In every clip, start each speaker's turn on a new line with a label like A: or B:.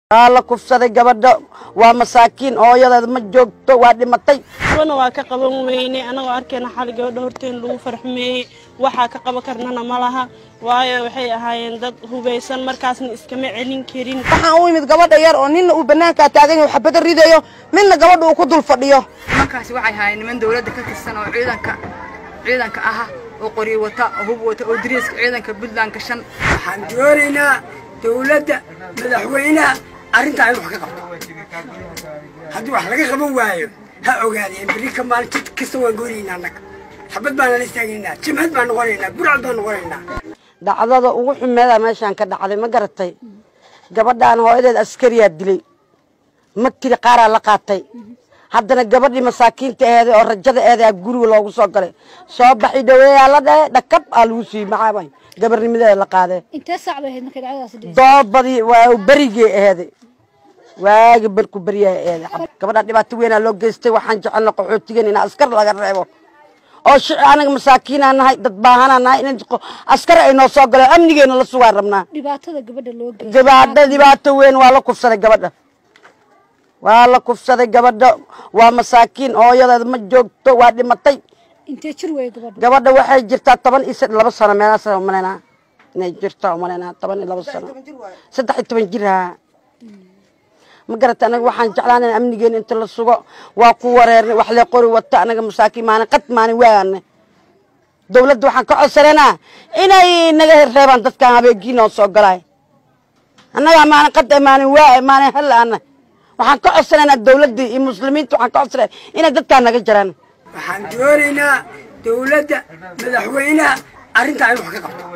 A: waa la kufsaday gabadha waa masaakiin hooyadeed ma joogto waa dhimatay
B: wana waa ka qaban weyne anagoo arkayna xali gabadha horteen lagu farxumeeyey waxaa ka qaban karnana ma laha waayo waxay ahaayeen dad hubaysan markaasna iskama celin karin
A: waxaan u imid gabadha yar oo ninna uu banaankaa taagan yahay xabada ridayo midna gabadha uu ku dul fadhiyo
C: nimankaasi waxay ahaayeen niman dawladda ka tirsan oo ciidanka ciidanka aha oo qoryo wata oo hub wata oo dariiska ciidanka puntland gashan
D: waxaan doonaynaa dawladda madaxweynaha arrintaa in wax ka qabto haddii wax laga qaban waayo ha ogaadeen berri ka maalin jid kasta waan goonaynaa annaga xabad baana la istaagaynaa jimhad baan noqonaynaa burcad baan noqonaynaa
A: dhacdada ugu xumeeda meeshaan ka dhacday ma garatay gabadhaan hooyadeed askariyaa dilay magtiri qaaraa la qaatay haddana gabadhii masaakiinta aheeday oo rajada eedaa guriga loogu soo galay soo baxi dhaweeyaa la dhahe dhakab aa lagu siiyey maxaabay gabarnimadeeda la qaadee
E: intee saac bay ahayd markay dhacdadaasi dhacday
A: doobadii waa berigii aheeday waagi barku beryaa aheeday gabadha dhibaato weynaa loo geystay waxaan jecelna qaxootigan in askar laga reebo oo shici anaga masaakiinaa nahay dad baahanaa nahay in askar ay noo soo galeen amnigeena la sugaan rabnaa
E: dhibaatada gabadha loo geeyay
A: gabadha dhibaato weyn waa la kufsaday gabadha waa la kufsaday gabadha waa masaakiin hooyadeed ma joogto waa dhimatay
E: intee jir weeye gabadha
A: gabadha waxay jirtaa toban iyo sad- laba sano meelaas umalaynaa inay jirtaa umalaynaa toban iyo laba sano saddex iyo toban jir haa ma garata anaga waxaan jeclaan in amnigeena inta la sugo waa ku wareernay wax lee qori wata anaga masaakiin maalin qad maalin waane dawladda waxaan ka codsananaa inay naga reebaan dadkaan habeenkii noo soo galaay annagaa maalin qad eh, maalin waa eh, maalin hal ana waxaan ka codsanaynaa dawladda iyo muslimiinta waxaan ka codsanaya inay dadkaan naga jaraan
D: waxaan doonaynaa dawladda madaxweynaha arrintaa in wax ka qabto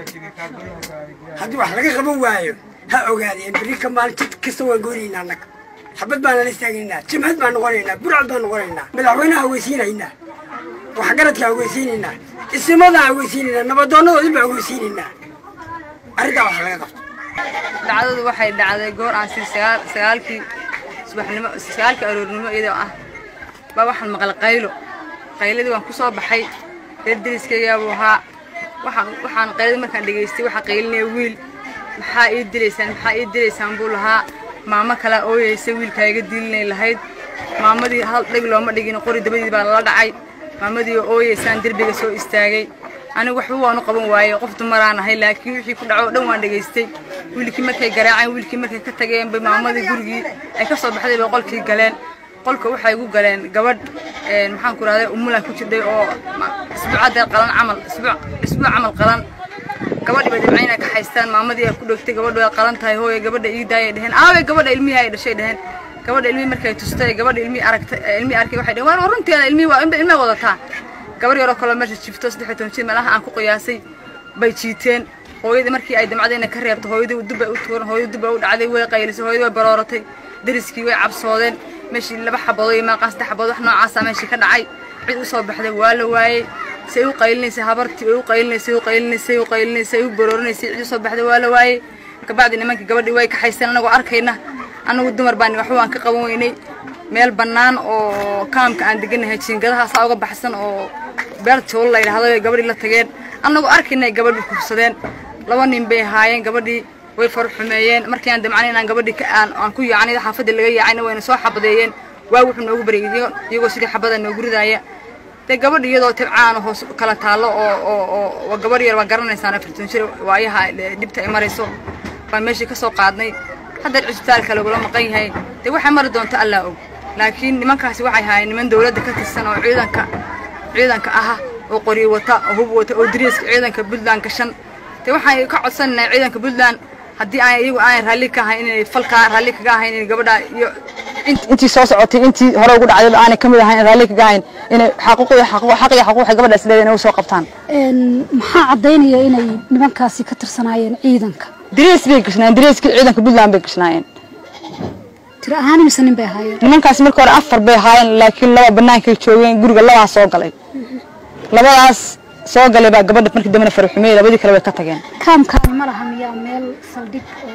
D: haddii wax laga qaban waayo ha ogaadeen berri ka maalin jid kasta waan goonaynaa annaga xabad baana la istaagaynaa jimhad baan noqonaynaa burcad baan noqonaynaa madaxweynaha haweysiinaynaa waxgaradka haweysiinaynaa isimadaa haweysiinaynaa nabadoonnadoodii baa haweysiinaynaa arrintaa wax laga qabto
C: dhacdadu waxay dhacday goor aan sii sagaal sagaalkii subaxnimo sagaalkii aroornimo iyadoo ah baa waxaan maqlay qaylo qayladii waan ku soo baxay reer deriskaygaa buu ahaa waxaan waxaan qayladii markaan dhegaystay waxaa qaylinaya wiil maxaa ii dilaysaan maxaa ii dilaysaan buu lahaa maamo kalaa ooyeysa wiilkaa iga dilinay lahayd maamadii hal dheg looma dhigin qori dabadii baa lala dhacay maamadii oo ooyeysaan derbiga soo istaagay anigu waxba waan u qaban waayey qof dumaraan ahay laakiin wixii ku dhaco oo dhan waan dhegaystay wiilkii markay garaaceen wiilkii markay ka tageen bay maamadii gurigii ay ka soo baxday bay qolkii galeen qolka waxay igu galeen gabadh een, maxaan ku rahday umulan ku jirdhay oo ma- isbuucaddeed qalan camal isbuuc isbuuc camal qalan gabadhi bay dhibcayn ay ka haystaan maamadii ay ku dhogtay gabadhu way qalan tahay hooye gabadha ii daayay dheheen aaway gabadha ilmihii ay dhashay dheheen gabadha ilmihii markay tustay gabadha ilmihii aragtay eh, ilmihii arkay waxay dheheen waa runteeda ilmihii waa inba ilmay wadataa gabar yaroo kaloo meesha jifto saddex iyo toban jir meelaha aan ku qiyaasay bay jiiteen hooyadii markii ay damcadayna ka reebto hooyadii dib bay u tuuran hooyadii dib bay u dhacday way qaylisay hooyadii way barooratay deriskii way cabsoodeen meeshii laba xabadood iyo meeqaan saddex xabadood wax noocaasa meeshii ka dhacay cid u soo baxday waa la waayey say u qaylinaysay habartii way u qaylinaysay u qaylinaysay u qaylinaysay u baroorinaysay cid u soo baxday waa la waayey kabacdi nimankii gabadhii way kaxayseen anagoo arkayna anagu dumar baan waxba waan ka qaban weynay meel bannaan oo kaamka aan deganahay jiingadahaasaa uga baxsan oo beer joolo la yidhaahdo ay gabadhii la tageen annagoo arkayna ay gabadhii kufsadeen laba nin bay ahaayeen gabadhii way far xumeeyeen markii aan damcanayn inaan gabadhii ka aan aan ku yaacnay xaafadda laga yaacayna wayna soo xabadeeyeen waa wuxuu noogu baryay iyago- iyagoo sidii xabada noogu ridaaya dee gabadh iyadoo tibcaan hoos kala taallo oo oo oo waa gabadh yar waa garanaysaan afartan jir waayaha ee dhibta ay marayso baan meeshii ka soo qaadnay haddeer cisbitaalka lagula maqan yahay dee waxay mari doonto allaa og laakiin nimankaasi waxay ahaayeen niman dawladda ka tirsan oo ciidanka ciidanka aha oo qoryo wata oo hub wata oo dariiska ciidanka puntland gashan dee waxaan ka codsanaynaa ciidanka puntland haddii aan iyagu aanay raalli ka ahayn inay falkaa raalli kaga ahayn inay gabadha iyo
F: intii soo socotay intii hore ugu dhacday aanay kamid ahayn raalli kaga ahayn inay xaquuqda xaq iyo xaquuq waxay gabadhaas leedahay inay u soo qabtaan
E: Een, maxaa caddaynaya inay nimankaasi ka tirsanaayeen ciidanka
F: darees bay gashnaayeen dareeskii ciidanka puntland bay gashnaayeen
E: tiro ahaan imise nin bay ahaayeen
F: nimankaas marka hore afar bay ahaayeen laakiin laba bannaankay joogeen guriga labaa soo galay labadaas soo galay baa gabadha markii dambena farxumeyey labadii kale way ka tageen
E: kaamkaani ma laha miyaa meel saldhig oo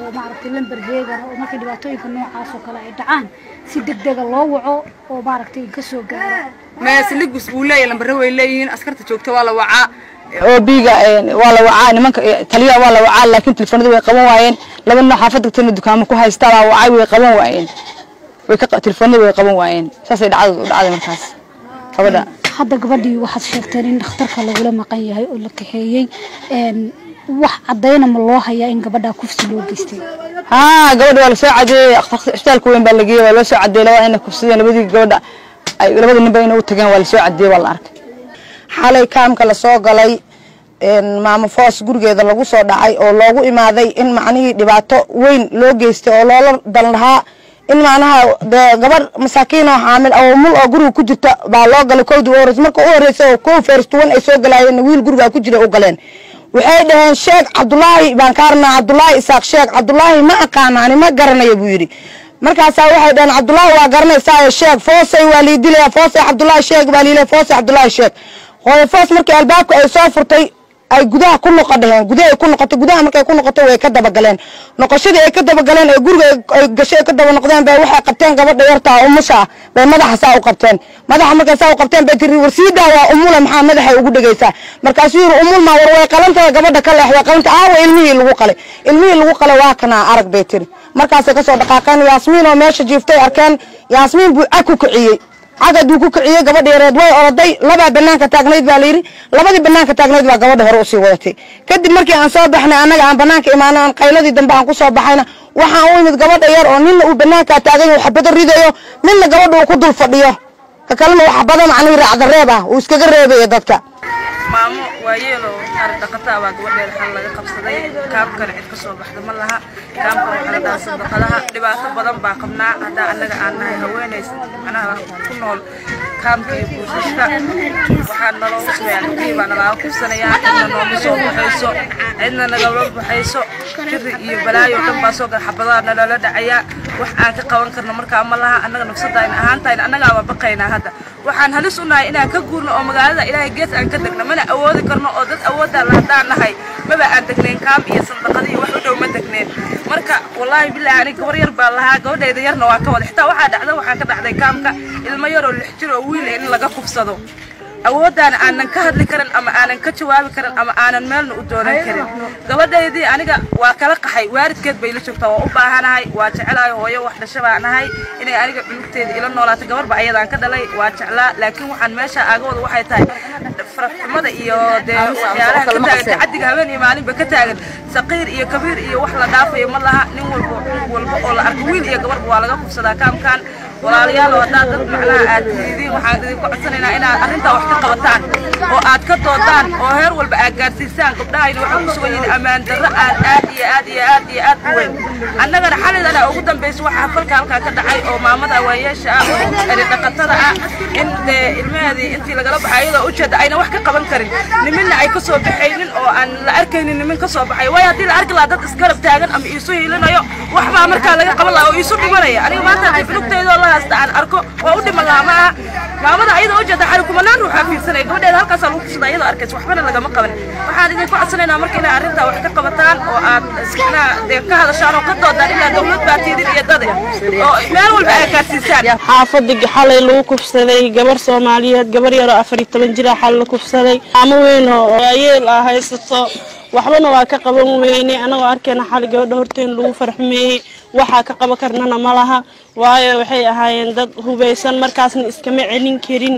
E: oo maaragtay lamber heegana oo markii dhibaatooyinka noocaas oo kale ay dhacaan si degdega loo waco oo maaragtay ka soo gaaro
C: meesligus wuu leeyahay lambare way leeyihiin askarta joogta waa la wacaa
F: oo biiga waa la wacaa nimanka taliyaha waa la wacaa laakiin telefoonada way qaban waayeen laba nin oo xaafadda tana dukaamo ku haystaa baa wacay way qaban waayeen way ka telefoonada way qaban waayeen saasay dhacdadu u dhacday markaas gabadha
E: hadda gabadhii waxaad sheegteen in dhakhtarka lagula maqan yahay oo la kaxeeyey een, wax caddayna ma loo hayaa in gabadhaa kufsi loo geystay
F: haa gabadha waa lasoo cadeeyey isbitaalka weyn baa la geeyey waa loo soo cadeeyey labada inay kufsadeen labadii gabadha ay labada ninba inay u tageen waa lasoo cadeeyey waa la arkay
G: xalay kaamka lasoo galay een, maamo foos gurigeeda lagu soo dhacay oo loogu imaaday in macnihii dhibaato weyn loo geystay oo loola dan lahaa in macnaha dee gabar masaakiin oo xaamil oo mul oo guriga ku jirta baa loo galay kowdii u horeysa marka u horeysa oo kow feerstuwan ay soo galaayeen wiil guriga ku jira u galeen waxay dhaheen sheeg cabdulaahi baan ka arnaa cabdulaahi isaaq sheeg cabdulaahi ma aqaanaani ma garanayo buu yidhi markaasaa waxay dhaheen cabdulaahi waa garanaysaa sheeg foosay waa lii dilaya foosay cabdulaahi sheeg baa liilaya foosay cabdulaahi sheeg hooyo foos markii albaabka ay soo furtay ay gudaha ku noqo dheheen gudaha ay ku noqotay gudaha markay ku noqotay way ka dabagaleen noqoshadii ay ka dabagaleen ee guriga ay- ay gashay ay ka daba noqdeen bay waxay qabteen gabadha yartaa umusha ah bay madaxa saa u qabteen madaxa markay saa u qabteen bay tiri warsiidaa waa umula maxaa madaxay ugu dhegaysaa markaasuu yiri umul maa war way qalantahay gabadha ka leex way qalanta aawa ilmihii lagu qalay ilmihii lagu qalay waa kanaa arag bay tiri markaasay kasoo dhaqaaqeen yaasmiin oo meesha jiiftay arkeen yaasmiin buu cag ku kiciyey cagaduu ku kiciyey gabadha yareed way oroday labaa banaanka taagnayd baa layidhi labadii banaanka taagnayd baa gabadha hore usii wadatay kadib markii aan soo baxnay annaga aan banaanka imaano aan qayladii dambe aan kusoo baxayna waxaan u imid gabadha yar oo nina uu banaankaa taagan yahay xabado ridayo midna gabadha uu ku dul fadhiyo ka kalena uu xabado macnihii raacda reeb ah uu iskaga reebaya dadka
C: maamo waayeelo ari dhaqataa baa gabadheeda xal laga qabsaday kaamkana cid ka soo baxda ma laha kaamka waxaa la dhahaa sadaqadaha dhibaato badan baa qabnaa haddaa annaga aan nahay haweenays macnaha ku nool kaamka iyo buusaska waxaa naloogu sameeyaa gabdhihii baa nalaaga kufsanayaa cidna nooma soo baxayso cidna nagama baxayso jiri iyo balaayo dhan baa soo gala xabadaha nalala dhacayaa wax aan ka qaban karno markaa ma laha annaga nafsadayna ahaantayna annagaaba baqaynaa hadda waxaan halis u nahay inaan ka guurno oo magaalada ilaahay gees aan ka degno mana awoodi karno oo dad awooddaa la haddaan nahay maba aan degnayn kaam iyo sandaqada iyo wax u dhow ma degnayn marka wallaahi bilaahi aniga gabar yar baa lahaa gabadhayda yarna waa ka wada xitaa waxaa dhacda waxaa ka dhacday kaamka ilmo yaroo lix jir oo wiil in laga kufsado awooddaana aanan ka hadli karin ama aanan ka jawaabi karin ama aanan meelna u doonan karin gabadhaydii aniga waa kala qaxay waalidkeed bay la joogtaa waa u baahanahay waa jecelahay hooyo wax dhasha baa nahay inay aniga cunugteeda ila noolaato gabarba ayadaan ka dhalay waa jeclaa laakiin waxaan meesha aagawada waxay tahay faraxumada iyo dee waxyaalaha ka taagan tacadiga habeen iyo maalinba ka taagan saqiir iyo kabiir iyo wax la dhaafayo ma laha nin walba cunug walba oo la arko wiil iyo gabarba waa laga kufsadaa kaamkan walaalayaal oo haddaad dad macnaha aad tihidiin waxaan idinku codsanaynaa inaad arrintaa wax ka qabataan oo aad ka doodaan oo heer walba aad gaarsiisaan gabdhahayna waxay ku sugan yihiin ammaan darro aan aad iyo aad iyo aad iyo aad u weyn annagana xalidana ugu dambaysa waxaa falka halkaa ka dhacay oo maamada waayeesha ah oo eri dhaqatada ah in dee ilmaheedii intii lagala baxay iyadoo ujeeda ayna wax ka qaban karin niminna ay ka soo baxaynin oo aan la arkaynin nimin ka soo baxay waayo haddii la arki lahaa dad isgarab taagan ama iisu hiilinayo waxbaa markaa laga qaban lahaa oo iisu dhimanaya aniga maanta haddii filugteydoo la haysta aan arko waa u dhiman lahaa ma aha maamada ayadoo ujeeda xali kumanaan ruuxaa fiirsanaya gabadheeda halkaasaa lagu kusada iyadoo arkaysa waxbana lagama qaban waxaan idinku codsanaynaa marka inay arrintaa wax ka qabataan oo aad iskana dee ka hadashaan oo ka doodaan ilaa dawlad baa tiidin iyo dade oo meel walba aad gaarsiisaan
B: xaafadii xalay lagu kufsaday gabar soomaaliyeed gabar yaroo afar iyo toban jira xal la kufsaday ama weyn oo waayeel ah haysato waxbana waa ka qaban weyne anagoo arkayna xali gabadha horteen lagu farxumeeyey waxaa ka qaban karnana ma laha waayo waxay ahaayeen dad hubaysan markaasna iskama celin karin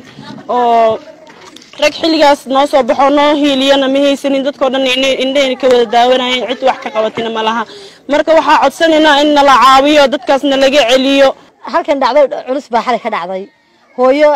B: oo rag xilligaas noo soo baxoo noo hiiliyana ma haysanin dadkao dhan indhahayna ka wada daawanayeen cid wax ka qabatina ma laha marka waxaa codsanaynaa in nala caawiyo dadkaasna laga celiyo
H: halkan dhacdo culus baa xalay ka dhacday hooyo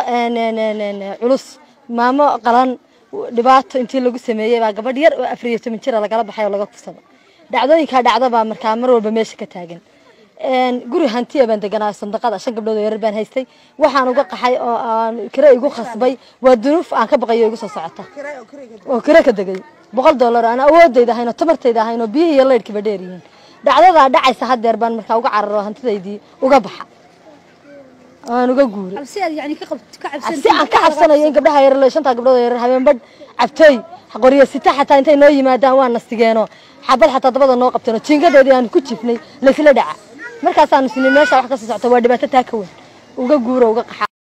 H: culus maamo qalan dhibaato intii lagu sameeyey baa gabadh yar oo afar iyo toban jira lagala baxay oo laga kufsado dhacdooyinkaa dhacda baa markaa mar walba meesha ka taagan guri hantiya baan deganaa sandaqada shan gabdhood oo yarar baan haystay waxaan uga qaxay oo aan kire igu khasbay waa dunuuf aan ka baqayo igu soo socota oo kire ka degay boqol dollar aan awoodayda ahayn oo tamartayda ahayn oo biyihii iyo laydhkiiba dheer yihiin dhacdadaa dhacaysa haddeer baan markaa uga cararo hantidaydii uga baxa aan uga guuray
E: cabsi aad yani ka qab- ka
H: si
E: cabsan
H: aan ka cabsanayo in gabdhaha yarar shantaa gabdhood oo yarar habeen badh cabtooy qoryo sita xataa intay noo yimaadaan waa nastigeeno xabad xataa dabada noo qabteeno jiingadoodii aanu ku jifnay laysla dhaca markaasaanu sinay meesha wax kasii socota waa dhibaato taa ka weyn uga guuro uga qaxa